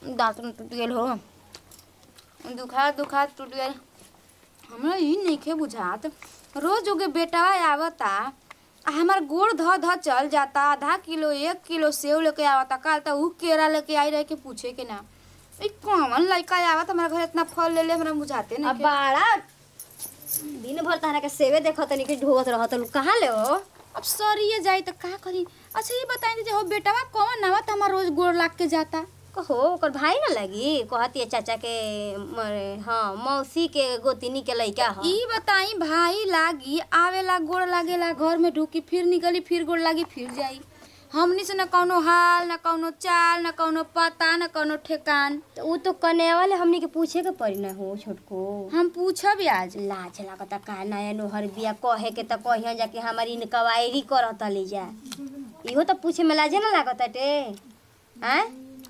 दांत में टूट गेल हो दुखा दुखा टूट गेल हमरा ई नइखे बुझात रोज ओगे बेटावा आवता आ हमार गोड़ ध ध चल जाता आधा किलो एक किलो सेव लेके आवता काल त ऊ केरा लेके आई रहे के पूछे के ना ई कौन लड़का आवत हमारा घर इतना फल ले ले हमरा बुझाते अब नहीं बाड़ा दिन भर तहरा के सेवे देखत तनी के ढोवत रहत लू कहाँ ले हो अब सरिये जाई त का करी अच्छा ये बताई दीजिए हो बेटावा कौन आवत हमार रोज गोड़ लाग के जाता कहो ओकर भाई ना लगी कहती है चाचा के मरे हाँ मौसी के गोतिनी के लइका ह ई बताई भाई लागी आवेला गोड़ लागेला घर में ढुकी फिर निकली फिर गोड़ लागी फिर जाई हमनी से न कौनो हाल न कौनो चाल न कौनो पता न कौनो ठेकान तो ऊ तो कने वाले हमनी के पूछे के पड़ी ना हो छोटको हम पूछब आज लाज लागता का नया नोहर बिया कहे के त कहिया जाके हमारी इनकवायरी करत ले जा इहो तो पूछे में लाजे ना लागत टे हैं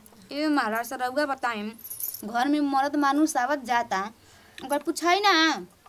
ए महाराज सर रउआ बताएम घर में मर्द मानुस आवत जाता ओकर पूछाई ना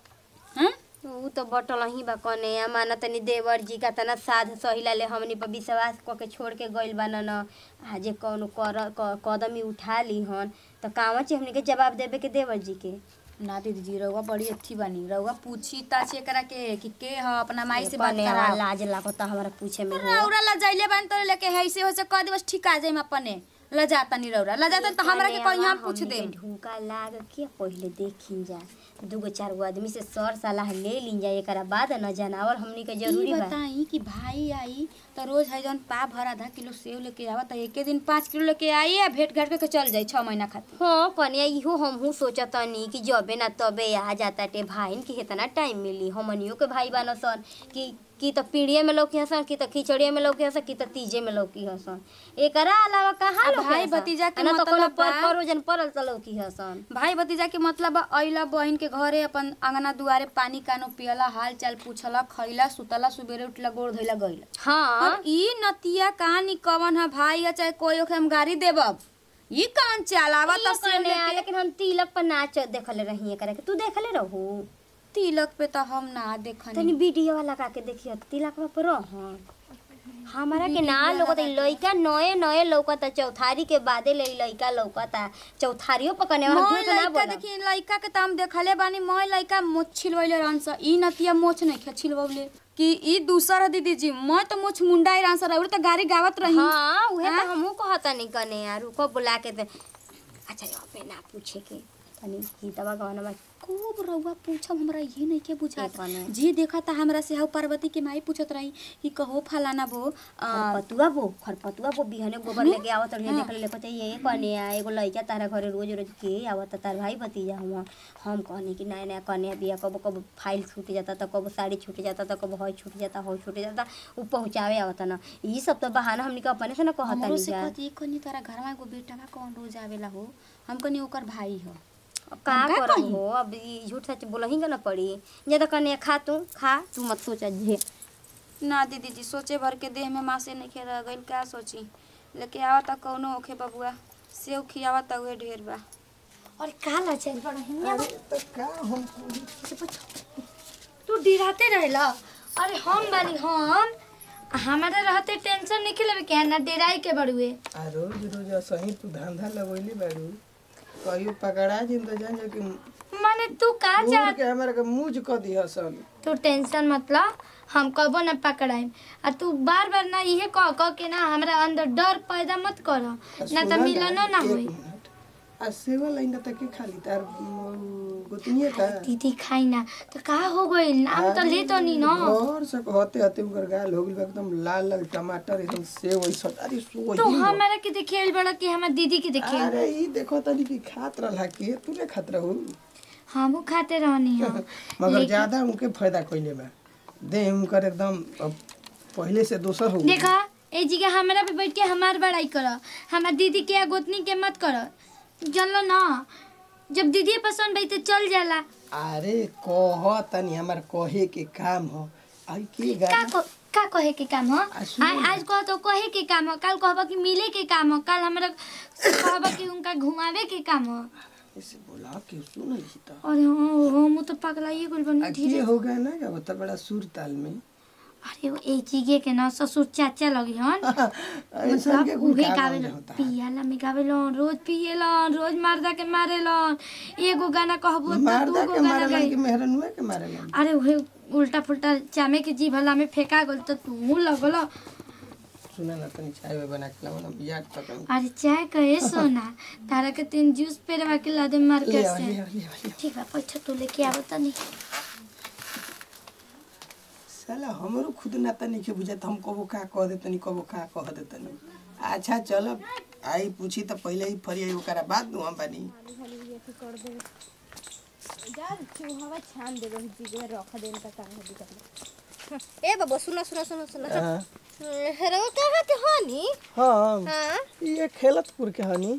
हैं ऊ तो बटल ही बा कने माना तनी देवर जी का तना साध सहिला ले हमनी पर विश्वास क के छोड़ के गइल बा न आजे कौनो कर क- कदम ही उठा ली हन त कावा चे हमनी के जवाब देवे के देवर जी के ना दीदी जी रउआ बड़ी अच्छी बनी रउआ पूछी ताची एकरा के कि के ह अपना माई से बात कने करा लाज लागता हमरा पूछे में हो रौरा लजाइले बानी तो लेके है से हो से कह दिवस ठिका जाइम अपने लजाता नहीं रौरा लजाता तो हमरा के कहीं हम पूछ हमनी के देम ढूका लाग के पहिले देखिन जा दूगो चार गो आदमी से सर सलाह ले लीन जा एकरा बाद न जनावर हमनी के जरूरी ई बा बताई कि भाई आई तो रोज है जौन पा भर आधा किलो सेव लेके आवा तो एके दिन पाँच किलो लेके आई या भेंट घाट करके चल जाई छह महीना खातिर हाँ कन्या इहो हमहू सोचतनी कि जबे ना तबे आ जाता टे भाईन के कितना टाइम मिली हमनियो के भाई बान सन कि कि त पीढ़िए में लौकी हसन कि त खिचड़िए में लौकी हसन कि त तीजे में लौकी हसन एकरा अलावा कहाँ अब लौकी भाई हसन? भतीजा के आ ना त कोनो मतलब बा- पर परोजन परल त लौकी हसन भाई भतीजा के मतलब बा अइला बहिन के घरे अपन अंगना दुआरे पानी कानो पियला हाल चाल पूछला खइला सुतला सुबेरे उठला गोड़ धोइला गइला हाँ अब ई नतिया कहानी कवन है भाई या चाहे कोई ओके हम गाड़ी देबब ई कौन चलावा इहो तो सेव कन्या, लेके लेकिन हम तिलक पर नाच देखले रही एकरा के तू देखले रहू तिलक पे तो हम ना देखनी तनी वीडियो वाला का के देखियो तिलक पर रह हमारा के ना लौकत लइका नए नए लौकता चौथारी के बादे ले लइका लौकता चौथारियो पकने वाला मोय झूठ ना लइका बोला देखी लइका के तो हम देखले बानी मोय लइका मोछ छिलवैले रहन स ई नतिया मोछ नहीं खे छिलवले कि ई दूसरा दीदी जी मैं तो मोछ मुंडाई रहन स और तो गाड़ी गावत रही हाँ उहे हाँ? तो हमहू कहता नहीं कने यार रुको बुला के दे अच्छा यो पे ना पूछे के तनी की दवा गवाना में खूब रउआ पूछब हमरा ये नहीं के बुझात ए कने? जी देखा था हमरा से हव पार्वती के माई पूछत रही कि कहो फलाना बो आ, खरपतुआ बो खरपतुआ बो बिहने गोबर लेके आवत रहे देख ले कहते ये कने आ एगो लइका तारा घरे रोज रोज के आवत तार भाई भतीजा हुआ हम कहनी कि नया नया कने बिया कब कब फाइल छूट जाता तो कब साड़ी छूट जाता तो कब हई छूट जाता हई छूट जाता उ पहुंचावे आवत ना ई सब तो बहाना हमनी के अपने से ना कहता हमरो नहीं से जा कहती कनी तारा घर में एगो बेटा बा कौन रोज आवेला हो हम कनी ओकर भाई हो का हम का करब कही? हो अब ई झूठ सच बोलही के ना पड़ी जे तो कने खा तू खा तू मत सोच जे ना दीदी जी सोचे भर के देह में मासे नहीं खे रह गइल का सोची लेके आवा त कौनो होखे बबुआ सेव खियावा त उहे ढेर बा और का लचल बड़ा हिन्ने अरे तो का हम तू डिराते रहेला अरे हम बानी हम हमारे रहते टेंशन नहीं लेवे के ना डेराई के बड़ुए आ रोज रोज सही तू धंधा लगोइले बारू कहियो पकड़ा जिन तो जान जो कि माने तू का बूढ़ चाह के हमरा के मूज क दिह सन तू टेंशन मतलब हम कबो न पकड़ाई आ तू बार बार ना इहे कह कह के ना हमरा अंदर डर पैदा मत कर आ ना सुना तो मिलनो ना एक होई मिनट। आ सेवा लाइन तक के खाली तार गोतनिए का दीदी खाई ना तो का हो गई नाम तो ले तो नहीं ना और से कहते हते उनकर गाल हो गइल एकदम लाल लाल टमाटर एकदम सेव ऐसा अरे सो तू हमारा के देखेल बड़ा कि हमार दीदी के देखेल अरे ई देखो तनी कि खात रहला के तू ने खात रहू हमू खाते रहनी हो मगर ज्यादा उनके फायदा कइले बा देह उनकर एकदम अब पहले से दोसर हो गइल। देखा ए जी के हमरा पे बैठ के हमार बड़ाई कर हमार दीदी के या गोतनी के मत कर जानलो ना जब दीदी पसंद भाई तो चल जाला अरे कह तनी हमार कहे के काम हो आई के का गाना को, का कहे के काम हो आ, सुनो आज ना। आज कह तो कहे के काम हो कल कहबा कि मिले के काम हो कल हमरा कहबा कि उनका घुमावे के काम हो ऐसे बोला के सुन तो अरे हो हो मु तो पगलाइए गुल बनी आ धीरे के हो गया ना क्या बता बड़ा सुर ताल में अरे वो ए चीगे के ना ससुर चाचा लगी हन ऐसा के कुल उहे का गावे गावल होता है। पियाला में गावेलन रोज पिएलन रोज मर्दा के मारेलन एगो गाना कहबो तो मारदा दूगो के गाना मारेलन गाई कि मेहरनुए के मारेलन अरे उहे उल्टा पुल्टा चामे के जीभ हला में फेंका गल तो तू लगल सुना ना तनी चाय वाय बना के लाओ ना याद तक अरे चाय कहे सोना तारा के तीन जूस पेरवा के ला दे ले मार्केट आ से ले आ ले आ ले आ। ठीक बा पैसा तू लेके आवत तनी साला हमरो खुद ना तनी के बुझात हम कबो का कह दे तनी कबो का कह दे तनी अच्छा चल आई पूछी त पहले ही फरी आई ओकरा बाद नु हम बानी ए बाबा सुनो सुनो सुनो सुनो हाँ हेरो कहाँ के हनी हम हाँ ये खेलतपुर के हनी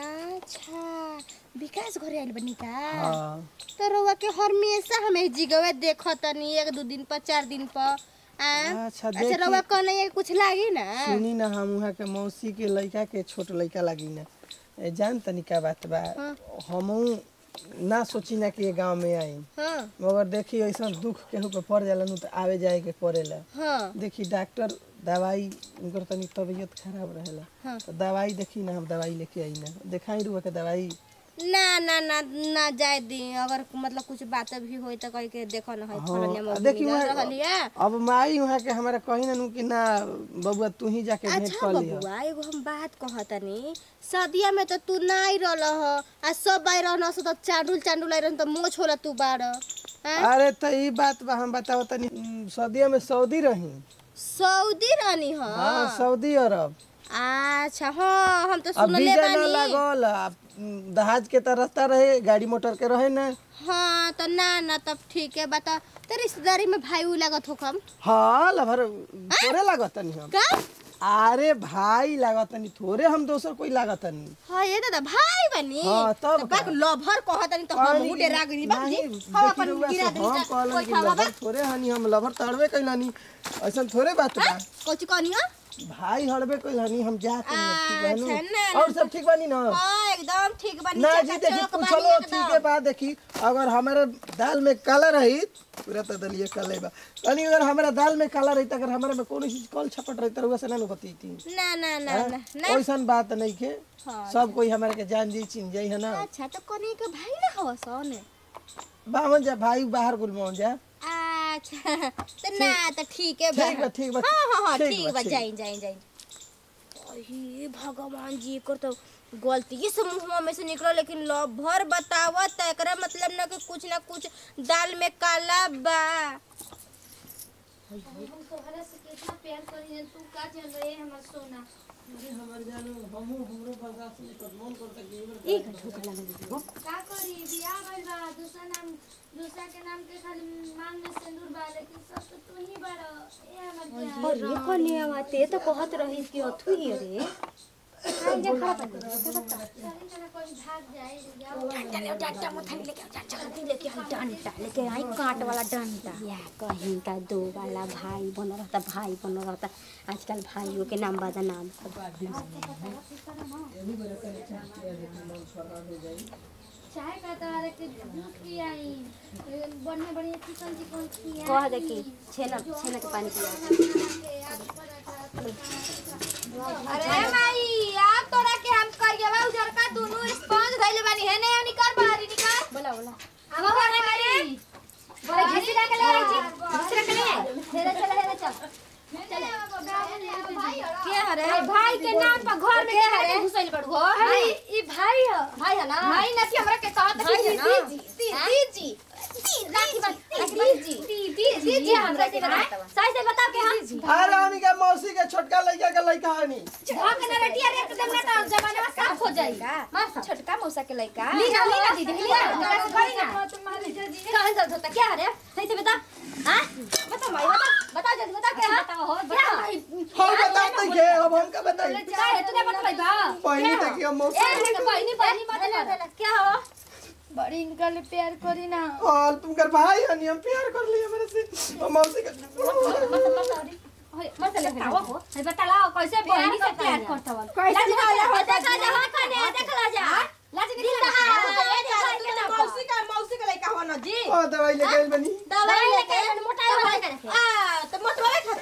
अच्छा विकास घरे आइल बनी का हाँ तो रउआ के हमेशा हमें जिगवे देखतनी एक दो दिन पर चार दिन पर आ? अच्छा अच्छा देखी रउआ कहने ये कुछ लागी ना सुनी ना हम वहाँ के मौसी के लड़का के छोट लड़का लगी ना ए, जान तनी का बात बा हमहू ना सोची ना कि ये गांव में आई हाँ मगर देखी ऐसा दुख केहू पे पड़ जाला नु तो आवे जाए के पड़ेला हाँ देखी डॉक्टर दवाई उनकर तनी तबीयत खराब रहेला हाँ। तो दवाई देखी ना हम दवाई लेके आई ना देखाई रुआ के दवाई ना ना ना ना जाए दी अगर मतलब कुछ बात भी होई तो कह के देखो ना है फलनिया हाँ, मौगी देखी मिलल वहाँ- रहलिया अब माई वहाँ के हमारा कही ना नु कि ना बबुआ तू ही जाके भेंट अच्छा कर लिया बबुआ एगो हम बात कहतनी सदिया में तो तू ना आई रहल ह आ सब आई रहन सो तो चांडुल चांडुल आई रहन तो मोछ होला तू बाड़ हैं? अरे तो ई बात बा हम बताओ तनी उम, सऊदीया में सऊदी रही सऊदी रहनी ह हाँ सऊदी अरब अच्छा हाँ हम तो अब सुनले वीजा ना बानी लागल अब, उम, दहाज के तो रास्ता रहे गाड़ी मोटर के रहे ना हाँ तो ना ना तब ठीक है बता तो रिश्तेदारी में भाई उ लागत हो कम हाँ लभर थोड़े लागत तनी हम का अरे भाई लागत तनी थोड़े हम दोसर कोई लागत तनी हाँ ये दादा भाई बनी हाँ, तब तो बाक का? लभर कहतनी तो हम पानी- उडे राग दी बाबूजी नहीं, हम देखी अपन रउआ से गिरा हम दी कहलन कोई कि खावा बा लभर थोड़े हनी हम लभर तड़बे कैलानी ऐसा थोड़े बात बा कोची कहनी हो भाई हड़बे कैलानी हम जा के ठीक अच्छा, ना, बानी ना, और सब ठीक बानी ना हाँ एकदम ठीक बनी ना जी देखी पूछलो ठीक है बात देखी अगर हमारे दाल में काला रही पूरा तो दलिए काले बा यानी अगर हमारा दाल में काला रही अगर हमारे में कोनो चीज कल छपट रही तो से ना बती थी ना ना ना ना ना ऐसन बात नहीं के सब कोई हमारे के जान जी चिन जाई है ना अच्छा तो कनी के भाई ना हवा सन बावन जा भाई बाहर गुल में जा अच्छा तो ना तो ठीक है ठीक बा ठीक बा हाँ हाँ हाँ ठीक ठीक बा, बा ठीक। जाई जाई जाई अहे भगवान जी कर तो गलती से मुंह में से निकलो लेकिन लभर बतावत त एकरा मतलब ना कि कुछ ना कुछ दाल में काला बा तोहरा से कितना प्यार करी तू का जान रहे हमर सोना का करी बियाह भइल बा दूसरा नाम दूसरा के नाम के खाली मांग में सिंदूर बा लेकिन सब तो तू ही बाड़ ए हमर जान अरे कन्या बाते तो कहत रही कि अथु ही रे कहीं ना कोई भाग जाए जाओ डंडा मुथन लेके आओ जल्दी लेके आओ डंडा लेके आई काट वाला डंडा या कहीं का दो वाला भाई बन रहता भाई बन रहता आजकल भाइयों के नाम बादा नाम चाय का तारा के दूध पियाई बढ़िया बढ़िया चिकन चिकन खिया कह दे कि छेना छेना के पानी पिया अरे माई आप तोरा के हम करिए बा उधर का दोनों स्पंज धइले बानी है नहीं निकाल बाहरी निकाल बोला बोला हम घर में बोले घिसी ला के ले आई छी घिसी ला के ले आई हेरे चल हेरे चल के हरे भाई के नाम पर घर में के हरे घुसैल बड़ हो अरे ई भाई ह भाई है ना भाई ना हमरा के कहत भाई है ना? दीदी दीदी राखी बन दीदी दीदी दीदी हमरा के ना सही से बता के हम अरे हनी के मौसी के छोटका लड़का के लड़का हनी भाग ना बेटिया रे एकदम ना तो जमाना में साफ हो जाएगा मां छोटका मौसा के लड़का ली ना ली ना दीदी ली ना करी ना तुम्हारे जजी कहां जल्द होता क्या है सही से बता हां बता भाई बता बता जल्दी बता क्या बताओ हो बता हम बताओ तो के अब हम का बताई क्या है तूने बता बा पहले तक हम मौसी ए पहली पहली मत क्या हो बड़ी इनका ले प्यार करी ना और तुम कर भाई हनी हम प्यार कर लिए मेरे से और मौसी का मत ले बताओ हो बता लाओ कैसे बहनी से प्यार करता वाला कैसे बता जा जा कने देख ला जा लाज नहीं रहा मौसी का मौसी का लड़का हो ना जी ओ दवाई लेके आइल बनी दवाई लेके मोटाई वाला करे आ तो मोटवावे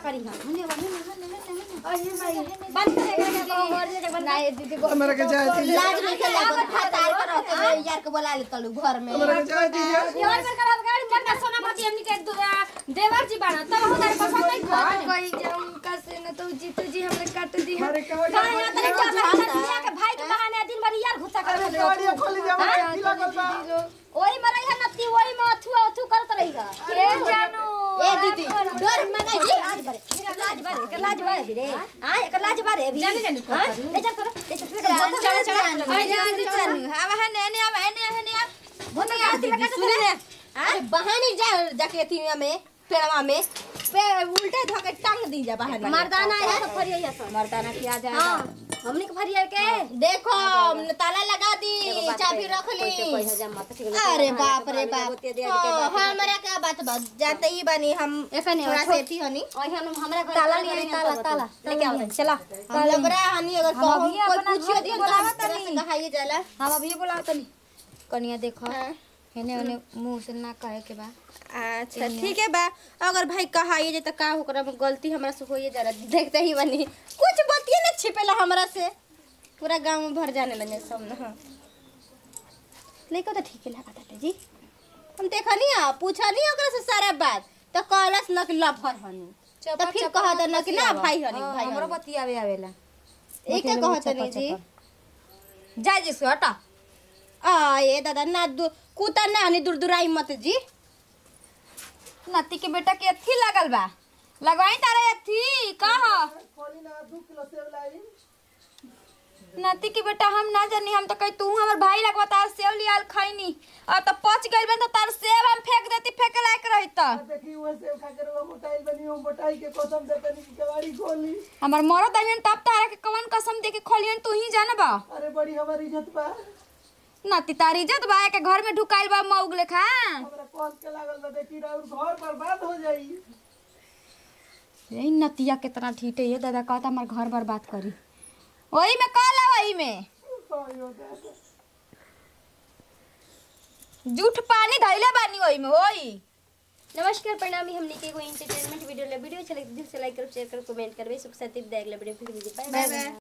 करी हम हने हने हने हने अरे भाई बंद करे के को घर जे बंद नहीं दीदी हमरा के जाए दीजिए लाज नहीं के लागत फतार करो के यार के बोला ले तलू घर में हमरा के जाए दीजिए यार में करा गाड़ी चल ना सोना मती हमनी के देवर जी बाना तब हो तारे पसंद नहीं कर कोई जाऊं कैसे न तो जीतू जी हमने काट दी अरे कहो का यहाँ तक क्या भाई के भाई के बहाने दिन भर यार घुसा कर अरे गाड़ी खोली दे हमरा की लागल बा ओही में रही नत्ती ओही में अथु अथु करत रही के जानू ए दीदी डर मना जी लाज बारे लाज बारे के लाज बारे भी रे हां एक लाज बारे भी जाने जाने हां ले चल करो ले चल करो चल चल आई दीदी चल अब हने हने अब हने हने अब बोल ना दीदी सुन रे हां बहाने जा जाके अथीया में पेड़वा में पे उल्टे धके टांग दी जा बहाने मर्दाना है तो फरिया सब मर्दाना किया जाए हां हमने के फरिया के देखो ताला लगा दी चाबी रख ली अरे बाप रे बाप हाँ, हमरा का बात बात जानते ही बनी हम थोड़ा से थी हनी हमरा ताला नहीं ताला ताला लेके आओ चला लबरा हनी अगर कहूं अभी कोई अपना पूछियो घर दियो के तो बुलावत तरह से कहाई जाला हम अभी बोलाओ तनी कनिया देखो हाँ। हेने हेने मुंह से ना कहे के बा अच्छा ठीक है बा अगर भाई कहाई जे तो का ओकरा में गलती हमरा से होइए जा रहा देखते ही बनी कुछ बतिए ना छिपेला हमरा से पूरा गांव में भर जाने लगे सब ना लइका तो ठीक लगा था जी हम देखा नहीं आ पूछा नहीं ओकरा से सारा बात तो कहलस न कि लफर हनी तो फिर कहा था न कि ना भाई हनी भाई हमरो हनी बतियावे आवेला एक क्या कहत नहीं जी जा जी से हटा आ ये दादा ना दु कुता ना हनी दुरदुराई मत जी नती के बेटा के अथी लगल बा लगवाई तारे अथी कह खोली ना 2 किलो सेब लाई नती के बेटा हम ना जानी हम तो कही तू हमर भाई लगवा तार सेव लियाल खैनी और तो पच गइल बन तो तार सेव हम फेंक देती फेंके लायक रही त देखी वो सेब खा के वो मोटाइल बनी वो मोटाई के कसम देते नहीं कि गाड़ी खोली हमर मरो दहिन तब तारा के कवन कसम दे के खोलियन तू ही जानबा अरे बड़ी हमारी इज्जत बा नती तारी इज्जत बा के घर में ढुकाइल बा मौग लेखा हमरा कौन के लागल बा देखी और घर बर्बाद हो जाई यही नतिया कितना ठीटे ये दादा कहता हमार घर बर्बाद करी वही में कल वही में आयो दादा जूठ पानी धैले बानी वही में वही नमस्कार प्रणामी हमने के कोई एंटरटेनमेंट वीडियो ले वीडियो अच्छा लगे दिल से लाइक करो शेयर करो कमेंट करबे सुख साथी देख ले वीडियो फिर मिलते बाय बाय